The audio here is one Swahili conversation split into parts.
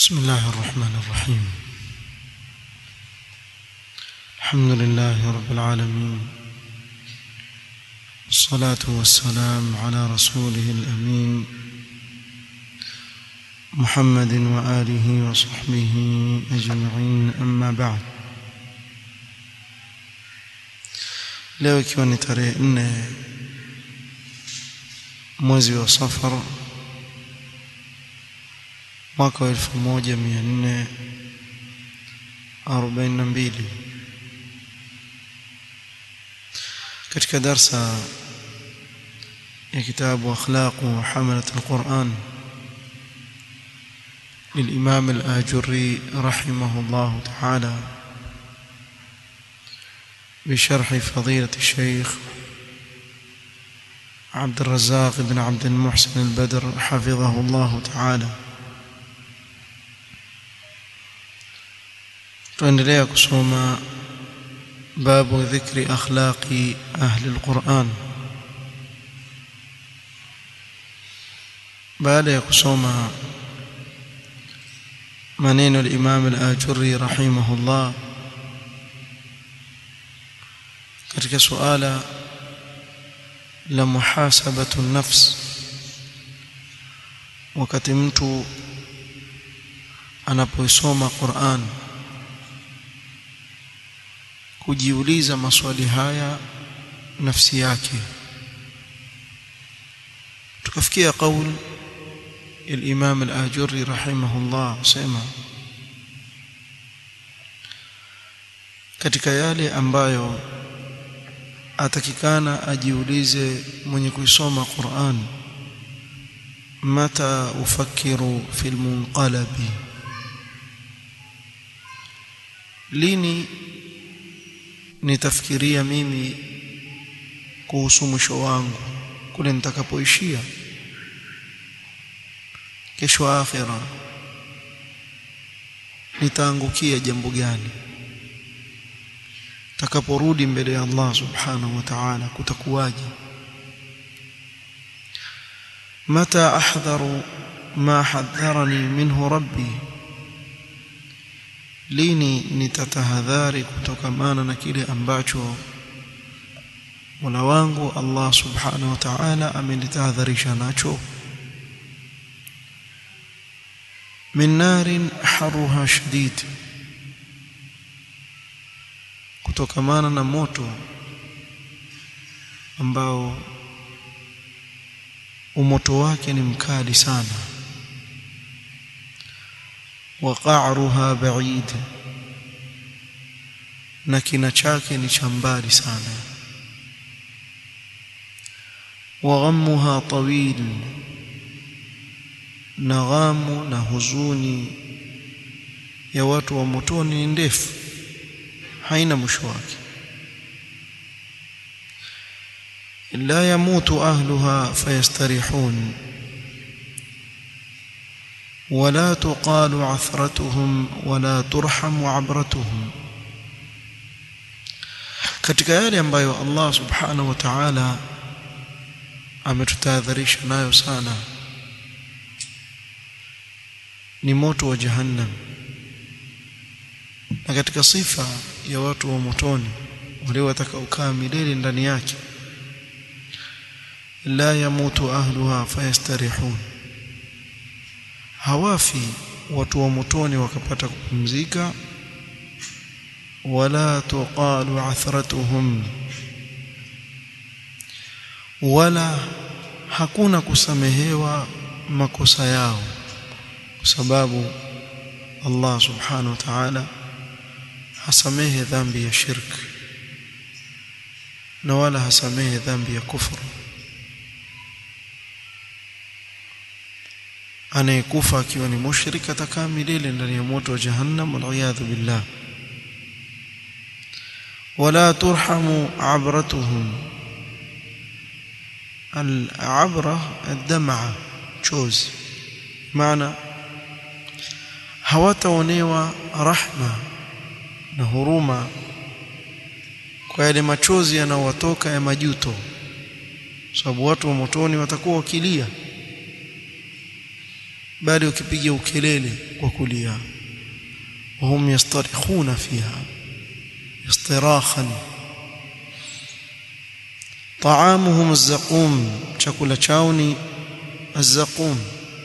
بسم الله الرحمن الرحيم الحمد لله رب العالمين الصلاة والسلام على رسوله الأمين محمد وآله وصحبه أجمعين أما بعد leo ikiwa ni tarehe nne mwezi wa safar mwaka wa elfu moja mia nne arobaini na mbili katika darsa ya kitabu akhlaqu hamalat alquran للإمام الآجري رحمه الله تعالى بشرح فضيلة الشيخ عبد الرزاق بن عبد المحسن البدر حفظه الله تعالى tuendelea kusoma babu dhikri akhlaqi ahli alquran baada ya kusoma maneno al-Imam al-Ajurri rahimahullah katika suala la muhasabatu nafs wakati mtu anapoisoma Qur'an kujiuliza maswali haya nafsi yake tukafikia kauli الإمام الآجري رحمه الله سema katika yale ambayo atakikana ajiulize mwenye kuisoma Qur'an mata ufakiru fil munqalabi lini nitafikiria mimi kuhusu mwisho wangu kule nitakapoishia kesho akhira nitaangukia jambo gani takaporudi mbele ya Allah subhanahu wa ta'ala kutakuwaje mata ahdharu ma hadharani minhu rabbi lini nitatahadhari kutokamana na kile ambacho Mola wangu Allah subhanahu wa ta'ala amenitahadharisha nacho min narin haruha shadid kutokamana na moto ambao umoto wake ni mkali sana wa qa'ruha ba'id na kina chake ni cha mbali sana wa ghammuha tawil na ghamu na huzuni ya watu wa motoni ni ndefu haina mwisho wake la yamutu ahluha fayastarihun ولا تقال عثرتهم ولا ترحم عبرتهم katika yale ambayo Allah subhanahu wa ta'ala ametutahadharisha nayo sana ni moto wa jahannam na katika sifa ya watu wa motoni wale watakaokaa milele ndani yake la yamutu ahluha fayastarihun hawafi watu wa motoni wakapata kupumzika wala tuqalu athratuhum wala hakuna kusamehewa makosa yao kwa sababu Allah subhanahu wa ta'ala hasamehe dhambi ya shirk na wala hasamehe dhambi ya kufuru anayekufa akiwa ni mushrik atakaa milele ndani ya moto wa jahannam waliyadhu billah wala turhamu abratuhum al-abra ad-dam'a chozi maana hawataonewa rahma na huruma kwa yale machozi yanayowatoka ya majuto sababu watu wa motoni watakuwa wakilia bali ukipiga ukelele kwa kulia wahum yastarikhuna fiha istirakhan طعامهم الزقوم chakula chao ni الزقوم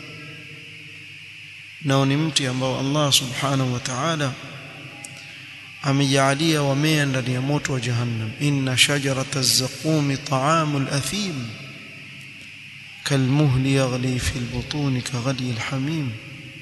nao ni mti ambao Allah subhanahu wa ta'ala amejalia wamea ndani ya moto wa jahannam inna shajarata az-zaqum ta'amul athim كالمهل يغلي في البطون كغلي الحميم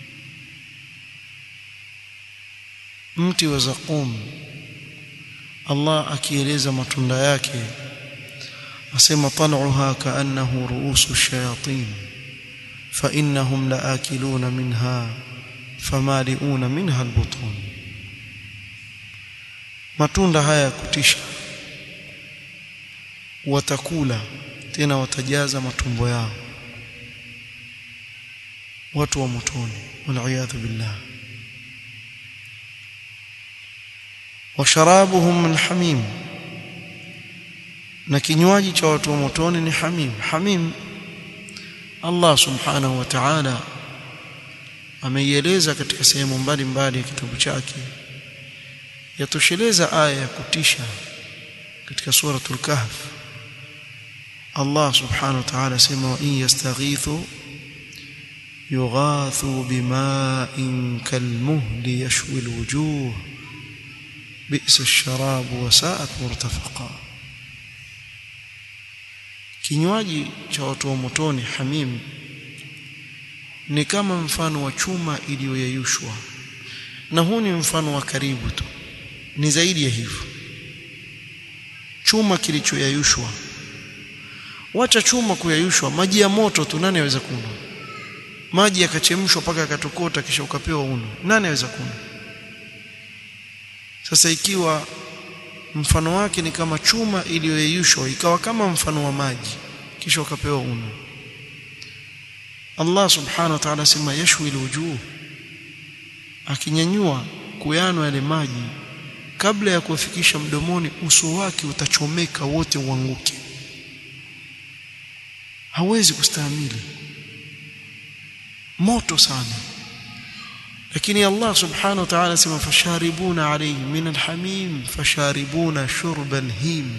mti wa zaqum Allah akieleza matunda yake asema tal'uha ka'annahu ru'usu shayatin fa innahum la'akiluna minha famali'una minha albutun matunda haya ya kutisha watakula tena watajaza matumbo yao watu wa motoni waliyadhu billah washarabuhum min hamim na kinywaji cha watu wa motoni ni hamim hamim Allah subhanahu wa ta'ala ameieleza katika sehemu mbalimbali ya kitabu chake yatosheleza aya ya kutisha katika suratul kahf Allah subhanahu wa ta'ala sema wa in yastaghithu yughathu bima'in kalmuhli yashwi alwujuh bi'sa ash-sharabu wa sa'at murtafaqa kinywaji cha watu wa motoni hamim ni kama mfano wa chuma iliyoyeyushwa na huu ni mfano wa karibu tu ni zaidi ya hivyo chuma kilichoyeyushwa wacha chuma kuyayushwa maji ya moto tu nani aweza kunywa maji yakachemshwa mpaka yakatokota kisha ukapewa uno nani aweza kunywa sasa ikiwa mfano wake ni kama chuma iliyoyeyushwa ikawa kama mfano wa maji kisha ukapewa uno Allah subhanahu wa ta'ala sema yashwi alwujuh akinyanyua kuyanwa yale maji kabla ya kufikisha mdomoni uso wake utachomeka wote uanguke hawezi kustahimili moto sana lakini Allah subhanahu wa ta'ala sema fasharibuna alayhi min alhamim fasharibuna shurba alhim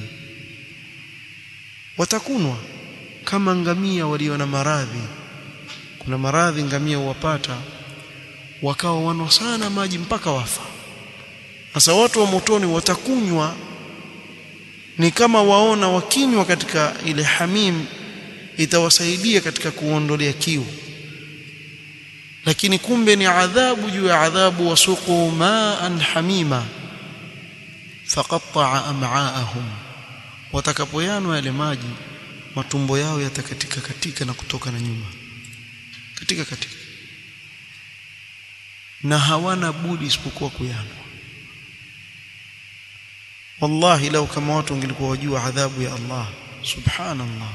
watakunwa kama ngamia walio na maradhi kuna maradhi ngamia huwapata wakawa wanwa sana maji mpaka wafa sasa watu wa motoni watakunywa ni kama waona wakinywa katika ile hamim itawasaidia katika kuondolea kiu lakini kumbe ni adhabu juu ya adhabu wasuqu ma'an hamima faqatta'a am'aahum watakapoyanwa yale maji matumbo yao yatakatika katika na kutoka na nyuma katika katika na hawana budi isipokuwa kuyanwa wallahi lau kama watu wangelikuwa wajua adhabu ya Allah subhanallah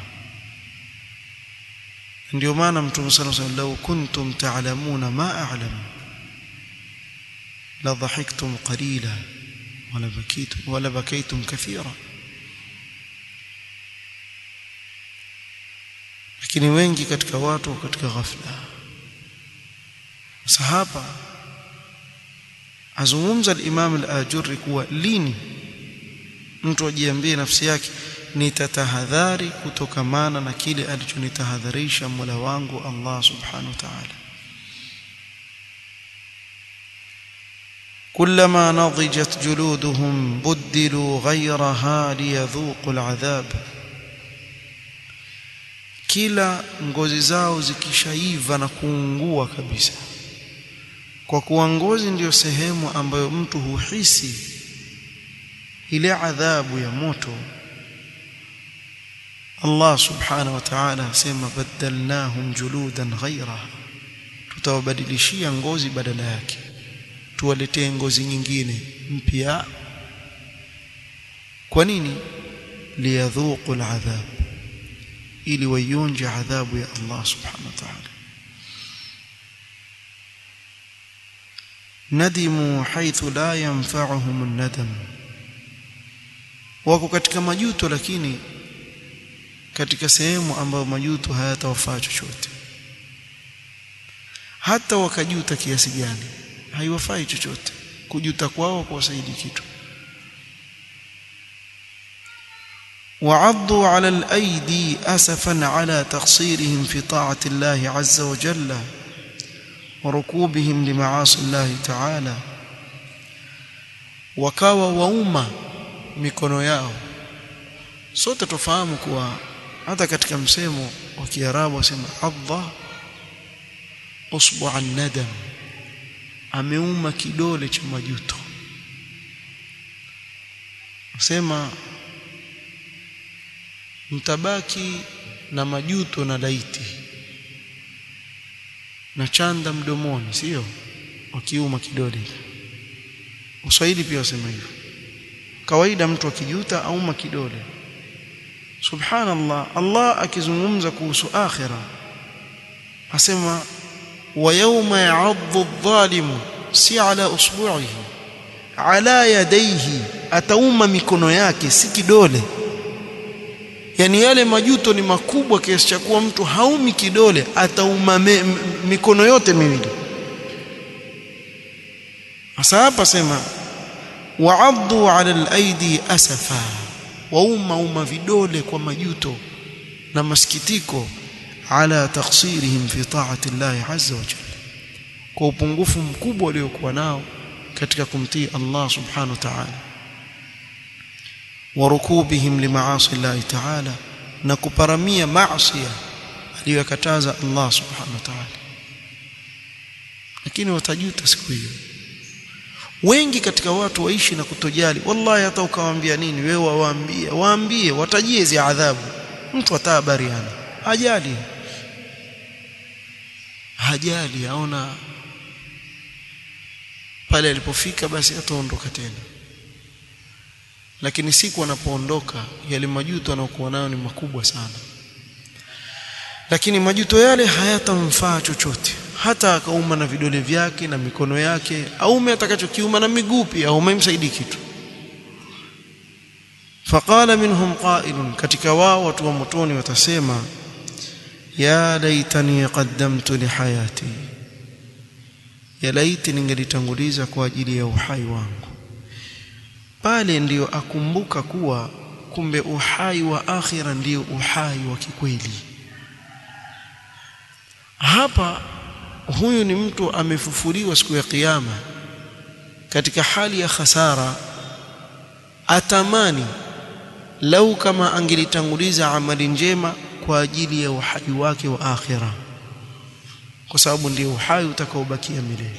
ndio maana mtume sallallahu alayhi wasallam law kuntum ta'lamuna ma a'lam la dhahiktum qalila wala bakitum wala bakaytum kathira lakini wengi katika watu katika ghafla sasa hapa azungumza al-Imam al-Ajurri kuwa lini mtu ajiambie nafsi yake nitatahadhari kutokamana na kile alichonitahadharisha Mola wangu Allah subhanahu wa ta'ala كلما نضجت جلودهم بدلوا غيرها ليذوقوا العذاب kila ngozi zao zikishaiva na kuungua kabisa kwa kuwa ngozi ndiyo sehemu ambayo mtu huhisi ile adhabu ya moto Allah subhanahu wa ta'ala asema badalnahum juludan ghayraha tutawabadilishia ngozi badala yake tuwaletee ngozi nyingine mpya kwa nini liyadhuqu al'adhab ili waionje adhabu ya Allah subhanahu wa ta'ala nadimu haithu la yanfa'uhum an-nadam wako katika majuto lakini katika sehemu ambayo majuto hayatawafaa chochote hata wakajuta kiasi gani haiwafai chochote kujuta kwao kuwasaidi kitu وعضوا على الأيدي أسفا على تقصيرهم في طاعة الله عز وجل وركوبهم لمعاصي الله تعالى wakawa wauma mikono yao sote tufahamu kuwa hata katika msemo wa Kiarabu wasema adha usbu nadam ameuma kidole cha majuto sema mtabaki na majuto na laiti na chanda mdomoni sio wakiuma kidole Uswahili pia wasema hivyo kawaida mtu akijuta auma kidole subhanallah Allah akizungumza kuhusu akhira asema wa yawma ya'adhu adh-dhalimu si ala usbu'ihi ala yadayhi atauma mikono yake si kidole yani yale majuto ni makubwa kiasi cha kuwa mtu haumi kidole atauma me, m, mikono yote miwili hasa hapa sema wa'addu 'ala al-aidi asafa wauma uma vidole kwa majuto na masikitiko ala taksirihim fi ta'ati Allah azza wa jalla kwa upungufu mkubwa waliokuwa nao katika kumtii Allah subhanahu wa ta'ala warukubihim limaasi Allah ta'ala na kuparamia maasi aliyokataza Allah subhanahu wa ta'ala lakini watajuta siku hiyo wengi katika watu waishi na kutojali wallahi hata ukawaambia nini wewe waambie waambie watajie hizi adhabu mtu atahabariana hajali hajali aona pale alipofika basi ataondoka tena lakini siku anapoondoka yale majuto anayokuwa nayo ni makubwa sana lakini majuto yale hayatamfaa chochote hata akauma na vidole vyake na mikono yake aume atakachokiuma na miguu pia aume msaidii kitu faqala minhum qailun katika wao watu wa motoni watasema ya laitani qaddamtu li hayati ya laiti ningelitanguliza kwa ajili ya uhai wangu pale ndiyo akumbuka kuwa kumbe uhai wa akhira ndiyo uhai wa kikweli hapa huyu ni mtu amefufuliwa siku ya kiyama katika hali ya khasara atamani lau kama angelitanguliza amali njema kwa ajili ya uhai wake wa akhira kwa sababu ndio uhai utakaobakia milele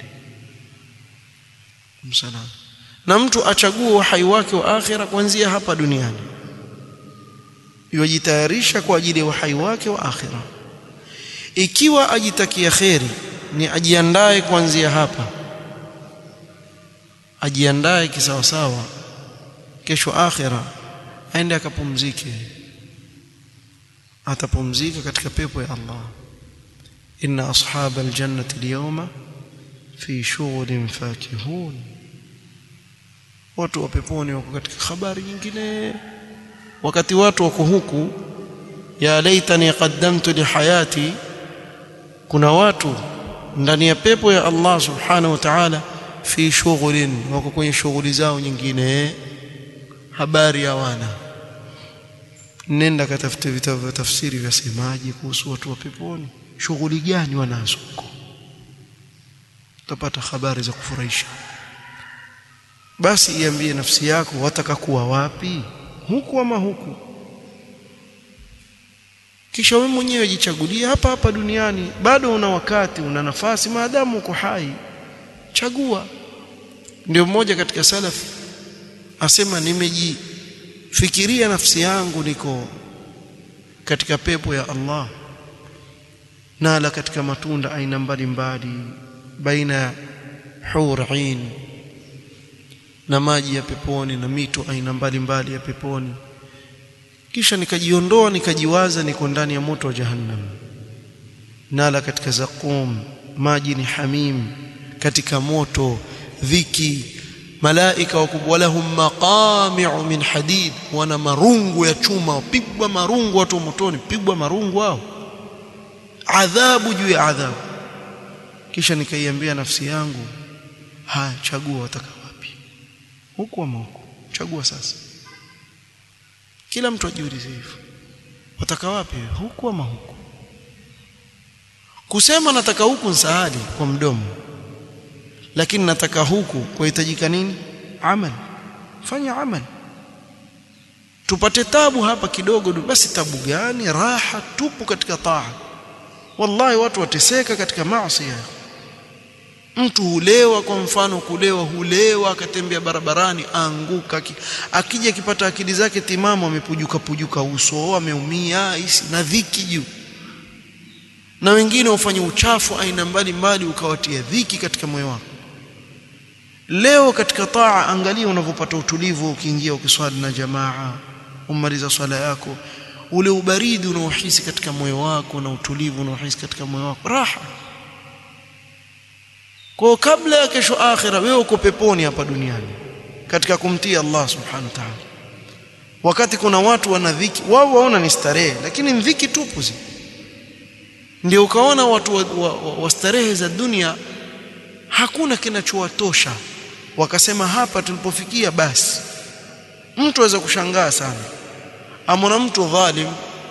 msalama na mtu achague uhai wake wa akhira kuanzia hapa duniani yajitayarisha kwa ajili ya uhai wake wa akhira ikiwa ajitakia kheri ni ajiandae kuanzia hapa ajiandae kisawasawa kesho akhira aende akapumzike atapumzika katika pepo ya Allah inna ashab aljannati alyawma fi shughulin fakihun watu wa peponi wako katika habari nyingine wakati watu wako huku ya laitani qaddamtu li hayati kuna watu ndani ya pepo ya Allah subhanahu wa ta'ala fi shughulin wako kwenye shughuli zao nyingine habari hawana nenda katafute vitabu vya tafsiri vya semaji kuhusu watu wa peponi shughuli gani wanazo huko utapata habari za kufurahisha basi iambie nafsi yako wataka kuwa wapi huku ama huku kisha wewe mwenyewe jichagulie hapa hapa duniani bado una wakati una nafasi maadamu uko hai chagua ndio mmoja katika salaf asema nimejifikiria nafsi yangu niko katika pepo ya Allah nala katika matunda aina mbalimbali baina ya hur'in na maji ya peponi na mito aina mbalimbali ya peponi kisha nikajiondoa nikajiwaza niko ndani ya moto wa jahannam nala katika zaqum maji ni hamim katika moto dhiki malaika wakubwa lahum maqami'u min hadid wana marungu ya chuma pigwa marungu watu motoni pigwa marungu hao adhabu juu ya adhabu kisha nikaiambia nafsi yangu haya chagua wataka wapi huku ama huku chagua sasa kila mtu ajiulize hivyo wataka wapi huku ama huku kusema nataka huku nsahali kwa mdomo lakini nataka huku kuhitajika nini amal fanya amal tupate tabu hapa kidogo basi tabu gani raha tupu katika taa wallahi watu wateseka katika maasi mtu hulewa kwa mfano kulewa hulewa akatembea barabarani anguka akija akipata akili zake timamu amepujuka pujuka uso ameumia hisi na dhiki juu na wengine ufanye uchafu aina mbalimbali ukawatia dhiki katika moyo wako leo katika taa angalia unavyopata utulivu ukiingia ukiswali na jamaa umaliza swala yako ule ubaridi unaohisi katika moyo wako na utulivu unaohisi katika moyo wako raha kwa kabla ya kesho akhira wewe uko peponi hapa duniani katika kumtii Allah subhanahu wa ta'ala wakati kuna watu wana dhiki wao waona ni starehe lakini ni dhiki tupu zi ndio ukaona watu wa, wa, wa, wa starehe za dunia hakuna kinachowatosha wakasema hapa tulipofikia basi mtu aweza kushangaa sana amona mtu dhalim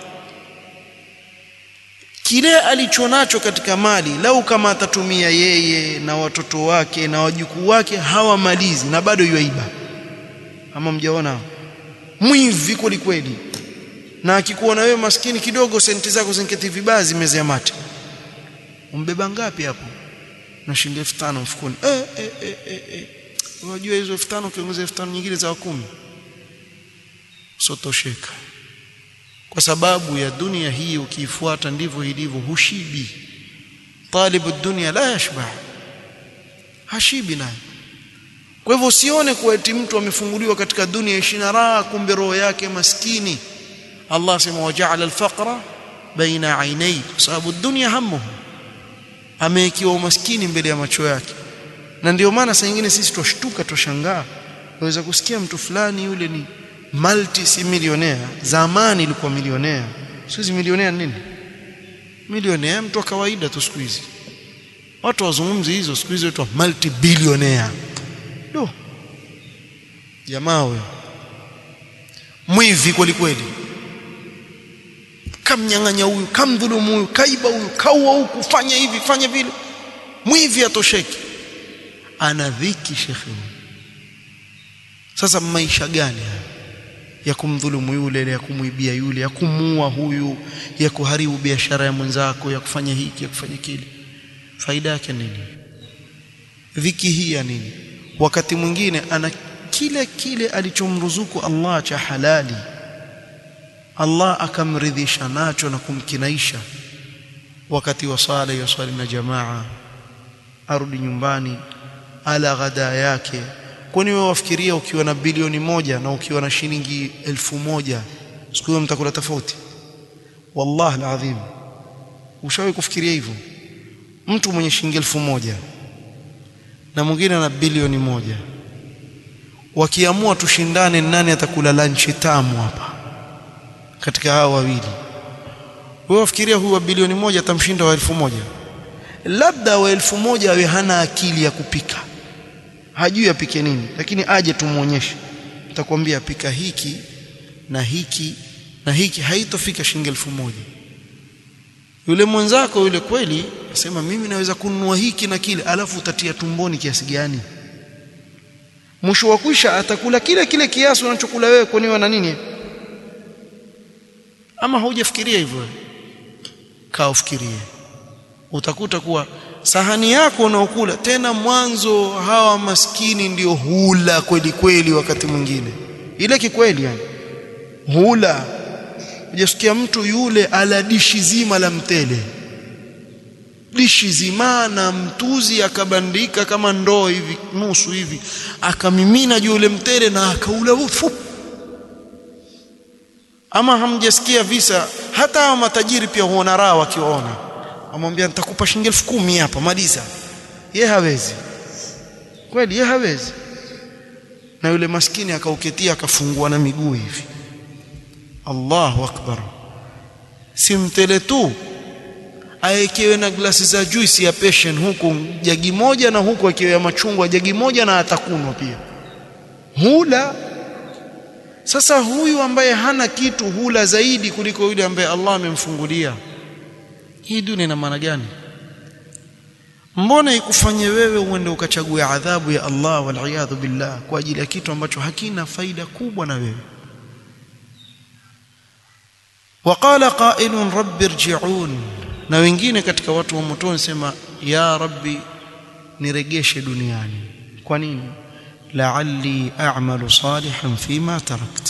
kile alichonacho katika mali lau kama atatumia yeye na watoto wake na wajukuu wake hawamalizi na bado yuaiba ama mjaona mwivi kweli kweli na akikuona wewe maskini kidogo senti zako zinketi vibaya zimezea mate umbeba ngapi hapo na shilingi 5000 mfukoni eh eh eh eh, eh. unajua hizo 5000 ukiongeza 5000 nyingine za 10 sotosheka kwa sababu ya dunia hii ukiifuata ndivyo ilivyo hushibi talibu dunia la yashba hashibi naye kwa hivyo usione kuwa eti mtu amefunguliwa katika dunia ishina raha kumbe roho yake maskini Allah sema waja'ala al-faqra baina ainai kwa sababu dunia hamuhu amewekiwa umaskini mbele ya macho yake na ndio maana saa nyingine sisi twashtuka twashangaa waweza kusikia mtu fulani yule ni multi si milionea zamani ilikuwa milionea siku milionea nini milionea mtu wa kawaida tu siku hizi watu wazungumzi hizo siku hizi watu multi billionaire do jamaa huyo mwivi kweli kweli kamnyang'anya huyu kamdhulumu huyu kaiba huyu kaua huku fanya hivi fanya vile mwivi atosheki ana dhiki shekhe sasa maisha gani haya ya kumdhulumu yule ya kumwibia yule ya kumuua huyu ya kuharibu biashara ya mwenzako ya kufanya hiki ya kufanya kile faida yake nini dhiki hii ya nini wakati mwingine ana kile kile alichomruzuku Allah cha halali Allah akamridhisha nacho na kumkinaisha wakati wa sala ya swali na jamaa arudi nyumbani ala ghada yake kwani wewe wafikiria ukiwa na bilioni moja na ukiwa na shilingi elfu moja siku hiyo mtakula tofauti wallahi alazim ushawahi kufikiria hivyo mtu mwenye shilingi elfu moja na mwingine na bilioni moja wakiamua tushindane nani atakula lunch tamu hapa katika hao wawili wewe wafikiria huyu wa bilioni moja atamshinda wa elfu moja labda wa elfu moja awe hana akili ya kupika hajui apike nini lakini aje tumuonyeshe nitakwambia pika hiki na hiki na hiki haitofika shilingi elfu moja yule mwenzako yule kweli asema mimi naweza kununua hiki na kile alafu utatia tumboni kiasi gani mwisho wa kwisha atakula kile kile kiasi unachokula wewe kwani wana nini ama haujafikiria hivyo kaa ufikirie utakuta kuwa sahani yako unaokula tena mwanzo hawa maskini ndio hula kweli kweli wakati mwingine ile kikweli yani hula hujasikia mtu yule ala dishi zima la mtele dishi zima na mtuzi akabandika kama ndoo hivi nusu hivi akamimina juu ule mtele na akaula ufu ama hamjasikia visa hata hawa matajiri pia huona raha wakiwaona amwambia nitakupa shilingi elfu kumi hapa maliza ye hawezi kweli ye hawezi na yule maskini akauketia akafungua na miguu hivi Allahu akbar si mtele tu aekewe na glasi za juice ya passion huku jagi moja na huku akewe ya machungwa jagi moja na atakunwa pia hula sasa huyu ambaye hana kitu hula zaidi kuliko yule ambaye Allah amemfungulia hii dunia ina maana gani mbona ikufanye wewe uende ukachague adhabu ya Allah wal billah kwa ajili ya kitu ambacho hakina faida kubwa na wewe waqala qailun rabbi irji'un na wengine katika watu wa motoni sema ya rabbi niregeshe duniani kwa nini la'alli a'malu salihan fima tarakt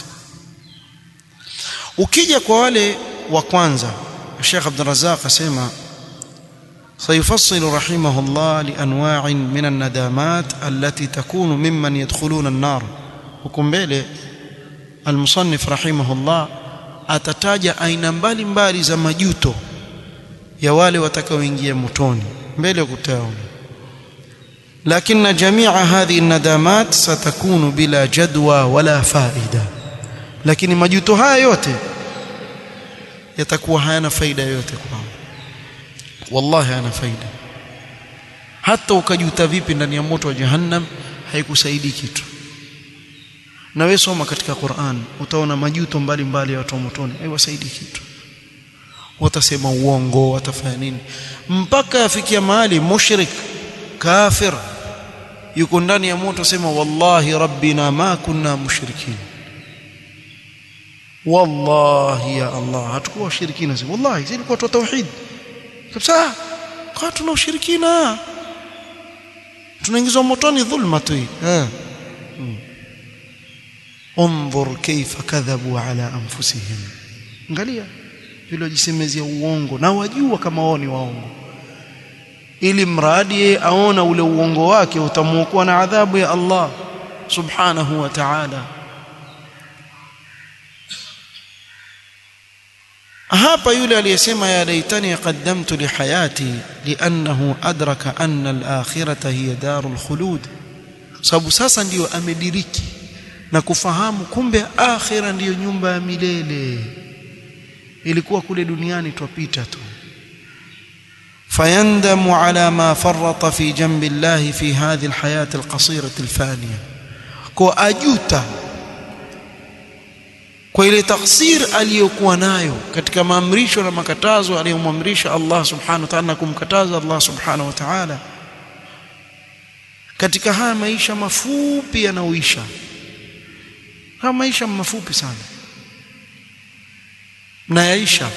ukija kwa wale wa kwanza Sheikh Abdul Razzaq asema سيفصل رحمه الله لانواع من الندامات التي تكون ممن يدخلون النار وكمبele المصنف رحمه الله atataja aina mbalimbali za majuto ya wale watakaoingia motoni mbele kutaona لكن جميع هذه الندامات ستكون بلا جدوى ولا فائده lakini majuto haya yote yatakuwa hayana faida yote kwao wallahi hayana faida hata ukajuta vipi ndani ya moto wa jahannam haikusaidii kitu na wewe soma katika Qur'an utaona majuto mbalimbali ya watu wa motoni haiwasaidii kitu watasema uongo watafanya nini mpaka afikia mahali mushrik kafir yuko ndani ya moto sema wallahi rabbina ma kunna mushrikin wallahi ya Allah hatakuwa washirikina wallahi sisi tulikuwa tu tauhid kabisa kwa tuna ushirikina tunaingizwa motoni dhulma tu eh انظر كيف كذبوا على انفسهم angalia vile wajisemezea uongo na wajua kama wao ni waongo ili mradi aona ule uongo wake utamuokoa na adhabu ya Allah subhanahu wa ta'ala hapa yule aliyesema ya laitani qaddamtu li hayati li'annahu adraka anna al-akhirata hiya darul khulud sababu sasa ndiyo amediriki na kufahamu kumbe akhira ndiyo nyumba ya milele ilikuwa kule duniani twapita tu fayandamu ala ma farrata fi jambi Allah fi hadhihi alhayat alqasira alfaniya kwa ajuta kwa ile taksir aliyokuwa nayo katika maamrisho na makatazo aliyomwamrisha Allah subhanahu wa ta'ala na kumkataza Allah subhanahu wa ta'ala katika haya maisha mafupi yanaoisha haya maisha mafupi sana na yaisha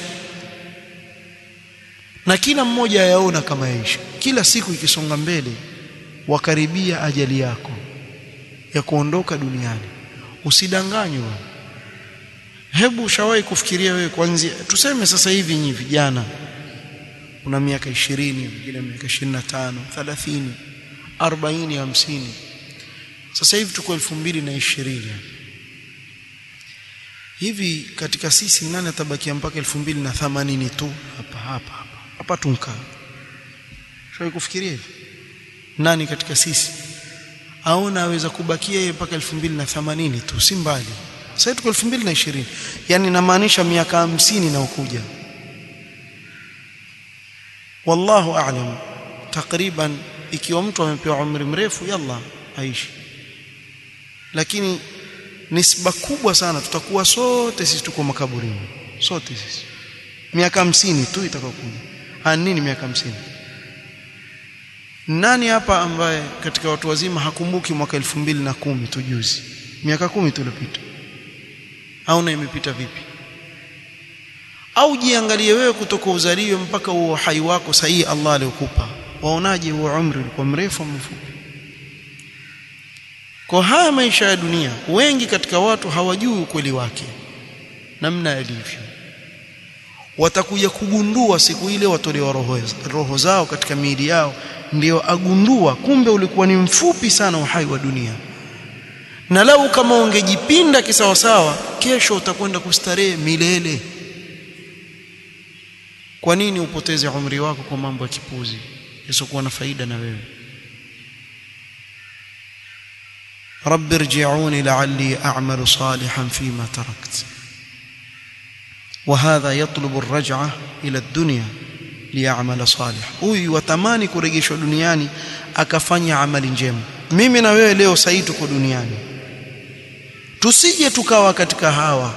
na kila mmoja ayaona kama yaisha kila siku ikisonga mbele wakaribia ajali yako ya kuondoka duniani usidanganywe hebu ushawahi kufikiria wewe kwanza tuseme sasa hivi nyinyi vijana una miaka 20 wengine miaka 25 30 40 50 sasa hivi tuko 2020 hivi katika sisi nani atabakia mpaka 2080 tu hapa hapa hapa hapa tunka shawahi kufikiria hivi nani katika sisi aona aweza kubakia yeye mpaka 2080 tu si mbali sasa tuko 2020 yani inamaanisha miaka 50 na ukuja wallahu a'lam takriban ikiwa mtu amepewa umri mrefu yalla aishi lakini nisba kubwa sana tutakuwa sote sisi tuko makaburini sote sisi miaka 50 tu itakayokuja ah nini miaka 50 nani hapa ambaye katika watu wazima hakumbuki mwaka 2010 tu juzi miaka kumi tu iliyopita au na imepita vipi au jiangalie wewe kutoka uzaliwe mpaka huo hai wako sahihi Allah aliyokupa waonaje huo umri ulikuwa mrefu au mfupi kwa haya maisha ya dunia wengi katika watu hawajui ukweli wake namna yalivyo watakuja kugundua siku ile watolewa roho, roho zao katika miili yao ndio agundua kumbe ulikuwa ni mfupi sana uhai wa dunia na lau kama ungejipinda kisawasawa kesho utakwenda kustarehe milele kwa nini upoteze umri wako kwa mambo ya kipuzi yasiokuwa na faida na wewe رب ارجعوني لعلي أعمل صالحا فيما تركت وهذا يطلب الرجعة إلى الدنيا liya'mala salih huyu watamani kurejeshwa duniani akafanya amali njema mimi na wewe leo sasa tuko duniani tusije tukawa katika hawa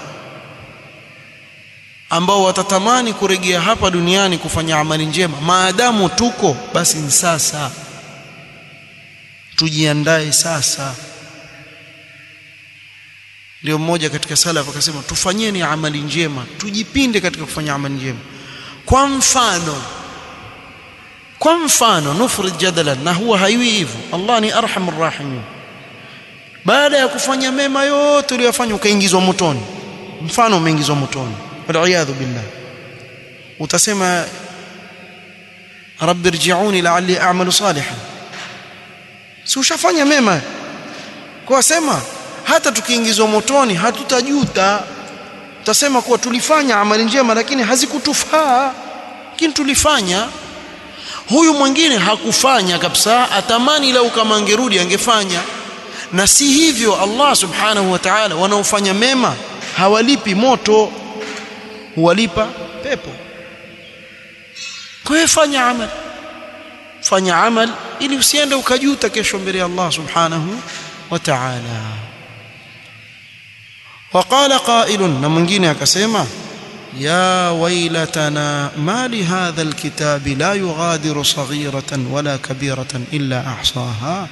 ambao watatamani kurejea hapa duniani kufanya amali njema maadamu tuko basi ni sasa tujiandae sasa ndio mmoja katika salaf akasema tufanyeni amali njema tujipinde katika kufanya amali njema kwa mfano kwa mfano nufrid jadalan na huwa haiwi hivyo Allah ni arhamur rahimin baada ya kufanya mema yote uliyofanya ukaingizwa motoni mfano umeingizwa motoni waliyadhu billah utasema rabbi irji'uni la'alli a'malu salihan si ushafanya mema kwa sema hata tukiingizwa motoni hatutajuta tutasema kuwa tulifanya amali njema lakini hazikutufaa lakini tulifanya huyu mwingine hakufanya kabisa atamani lau kama angerudi angefanya na si hivyo Allah subhanahu wa ta'ala wanaofanya mema hawalipi moto huwalipa pepo kwa hiyo fanya amal fanya amal ili usiende ukajuta kesho mbele ya Allah subhanahu wa ta'ala وقال قائل na mwingine akasema يا ويلتنا ما لهذا الكتاب لا يغادر صغيرة ولا كبيرة إلا أحصاها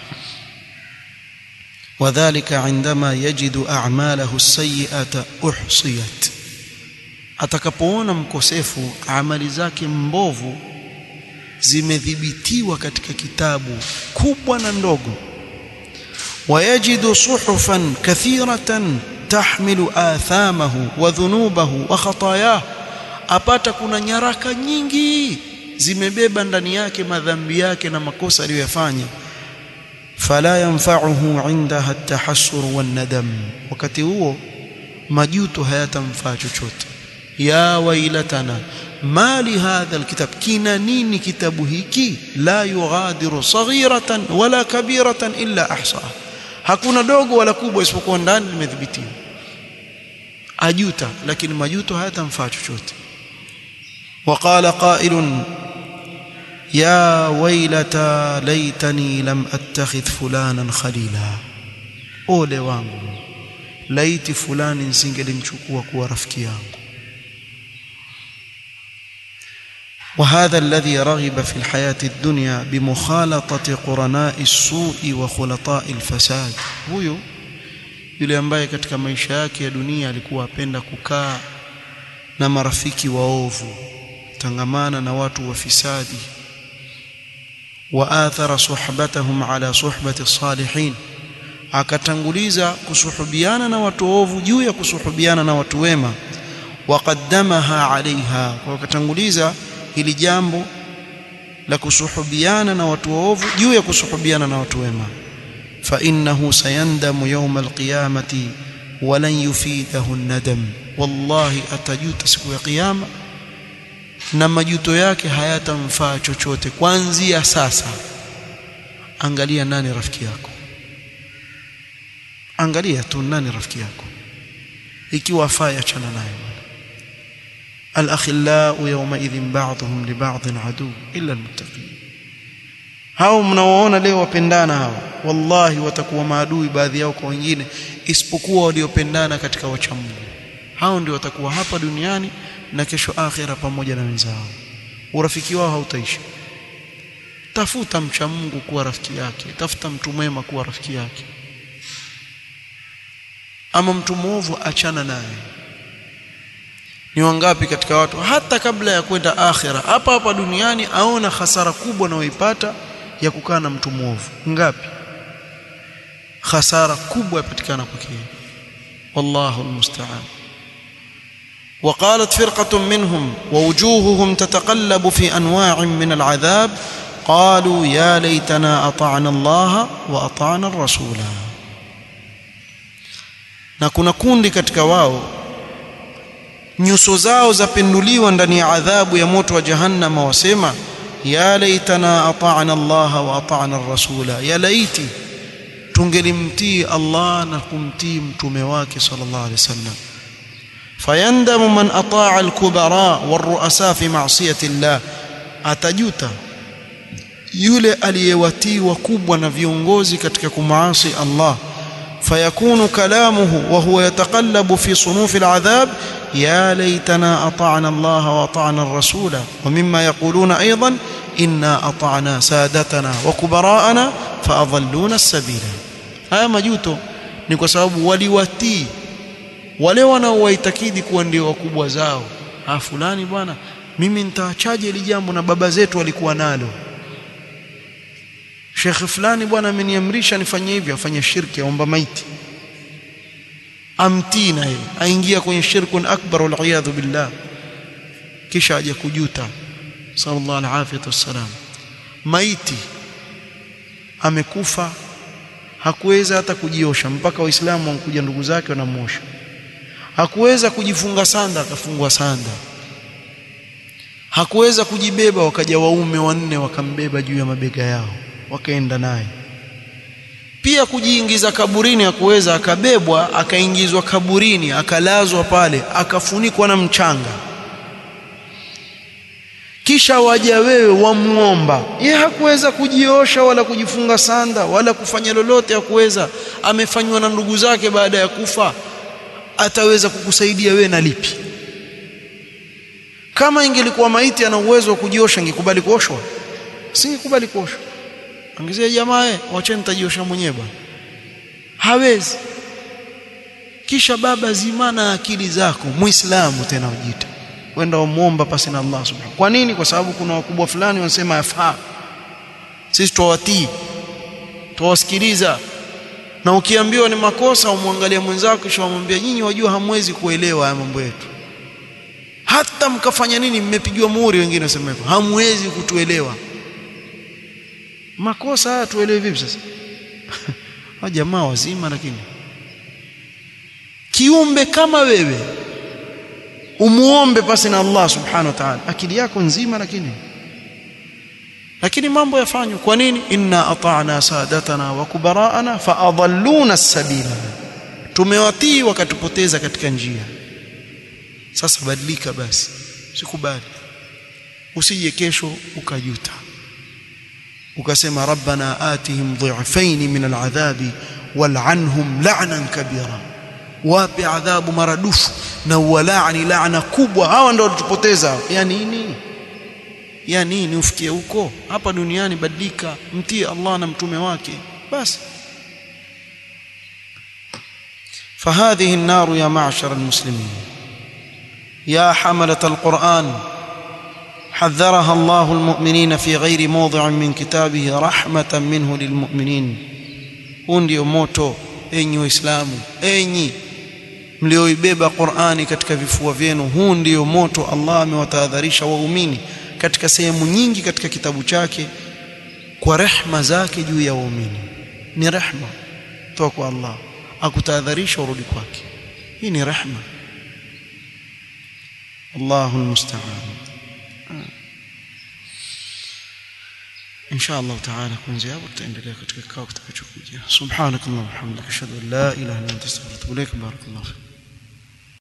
وذلك عندما يجد أعماله السيئة أحصيت atakapoona mkosefu amali zake mbovu zimedhibitiwa katika kitabu kubwa na ndogo wayajidu suhufan kathiratan tahmilu athamahu wa dhunubahu wa khatayah apata kuna nyaraka nyingi zimebeba ndani yake madhambi yake na makosa aliyoyafanya fala yanfa'uhu 'indaha at-tahassur wan-nadam wakati huo majuto hayatamfaa chochote ya wailatana mali hadha alkitab kina nini kitabu hiki la yughadiru saghiratan wala kabiratan illa ahsaha hakuna dogo wala kubwa isipokuwa ndani limedhibitiwa ajuta lakini majuto hayatamfaa chochote وقال قائل يا ويلتى ليتني لم اتخذ فلانا خليلا ole wangu laiti fulani nisingelimchukua kuwa rafiki yangu وهذا الذي رغب في الحياة الدنيا بمخالطة قرناء السوء وخلطاء الفساد huyo yule ambaye katika maisha yake ya dunia alikuwa apenda kukaa na marafiki waovu tangamana na watu wafisadi waathara suhbatahum ala suhbati salihin akatanguliza kusuhubiana na watu waovu juu ya kusuhubiana na watu wema waqaddamaha alaiha kwa akatanguliza hili jambo la kusuhubiana na watu waovu juu ya kusuhubiana na watu wema fa innahu sayandamu yawm alqiyamati walan yufidahu an-nadam wallahi atajuta siku ya kiyama na majuto yake hayatamfaa chochote kuanzia sasa angalia nani rafiki yako angalia tu nani rafiki yako ikiwa afai achana naye الأخلاء يومئذ بعضهم لبعض عدو إلا المتقين hao mnaoona leo wapendana hawa wallahi watakuwa maadui baadhi yao kwa wengine isipokuwa waliopendana katika wacha Mungu hao ndio watakuwa hapa duniani na kesho akhira pamoja na wenzao urafiki wao hautaisha tafuta mcha Mungu kuwa rafiki yake tafuta mtu mwema kuwa rafiki yake ama mtu mwovu achana naye ni wangapi katika watu hata kabla ya kwenda akhira hapa hapa duniani aona hasara kubwa anayoipata ya kukaa na mtu mwovu ngapi hasara kubwa yapatikana kwake wallahu almusta'an وقالت فرقة منهم ووجوههم تتقلب في أنواع من العذاب قالوا يا ليتنا أطعنا الله وأطعنا الرسول na kuna kundi katika wao nyuso zao zapenduliwa ndani ya adhabu ya moto wa jahannama wasema ya laitana ata'na Allah wa ata'na ar-rasula ya laiti tungelimtii Allah na kumtii mtume wake sallallahu alaihi wasallam fayandamu man ata'a al-kubara war-ru'asa fi ma'siyati Allah atajuta yule aliyewatii wakubwa na viongozi katika kumaasi Allah فيكون كلامه وهو يتقلب في صنوف العذاب يا ليتنا أطعنا الله وأطعنا الرسول ومما يقولون أيضا إنا أطعنا سادتنا وكبراءنا فأضلون السبيل haya majuto ni kwa sababu waliwatii wale wanaowaitakidi kuwa ndio wakubwa zao ah fulani bwana mimi nitaachaje hili jambo na baba zetu walikuwa nalo Sheikh fulani bwana ameniamrisha nifanye hivi afanye shirki aomba maiti amtii naye aingia kwenye shirkun akbar wal iyadhu billah kisha aje kujuta sallallahu alaihi wasallam maiti amekufa hakuweza hata kujiosha mpaka waislamu wankuja ndugu zake wanamosha hakuweza kujifunga sanda akafungwa sanda hakuweza kujibeba wakaja waume wanne wakambeba juu ya mabega yao wakaenda naye pia kujiingiza kaburini hakuweza akabebwa akaingizwa kaburini akalazwa pale akafunikwa na mchanga kisha waja wewe wamuomba yeye hakuweza kujiosha wala kujifunga sanda wala kufanya lolote hakuweza amefanywa na ndugu zake baada ya kufa ataweza kukusaidia wewe na lipi kama ingelikuwa maiti ana uwezo wa kujiosha ingekubali kuoshwa singekubali kuoshwa angezia jamaa eh wacheni nitajiosha mwenyewe bwana hawezi kisha baba zimana akili zako muislamu tena ujita wenda umuomba pasi na Allah subhanahu kwa nini kwa sababu kuna wakubwa fulani wanasema yafaa sisi tuwatii tuwasikiliza na ukiambiwa ni makosa umwangalia mwenzako kisha umwambia nyinyi wajua hamwezi kuelewa haya mambo yetu hata mkafanya nini mmepigiwa muhuri wengine wasema hivyo hamwezi kutuelewa makosa haya tuelewe vipi sasa wa jamaa wazima lakini kiumbe kama wewe umuombe pasi na Allah subhanahu wa ta'ala akili yako nzima lakini lakini mambo yafanywa kwa nini inna ata'na sadatana wa kubara'ana fa adalluna as-sabila tumewatii wakatupoteza katika njia sasa badilika basi usikubali usije kesho ukajuta ukasema rabbana atihim dhi'fayn min al'adhabi wal'anhum la'nan kabira wape adhabu maradufu na uwalaani laana kubwa hawa ndio walitupoteza ya nini ya nini ufikie huko hapa duniani badilika mtii Allah na mtume wake basi فهذه النار يا معشر المسلمين يا حملة القرآن حذرها الله المؤمنين في غير موضع من كتابه رحمة منه للمؤمنين huu ndio moto enyi waislamu enyi mlioibeba Qur'ani katika vifua vyenu huu ndio moto Allah amewatahadharisha waumini katika sehemu nyingi katika kitabu chake kwa rehma zake juu ya waumini ni rehma toka kwa Allah akutahadharisha urudi kwake hii ni rehma Allahu almusta'an insha Allah taala kuanzia hapo tutaendelea katika kikao kitakachokuja subhanakallahumma wa bihamdika ashhadu an la ilaha illa anta astaghfiruka wa atubu ilaik barakallahu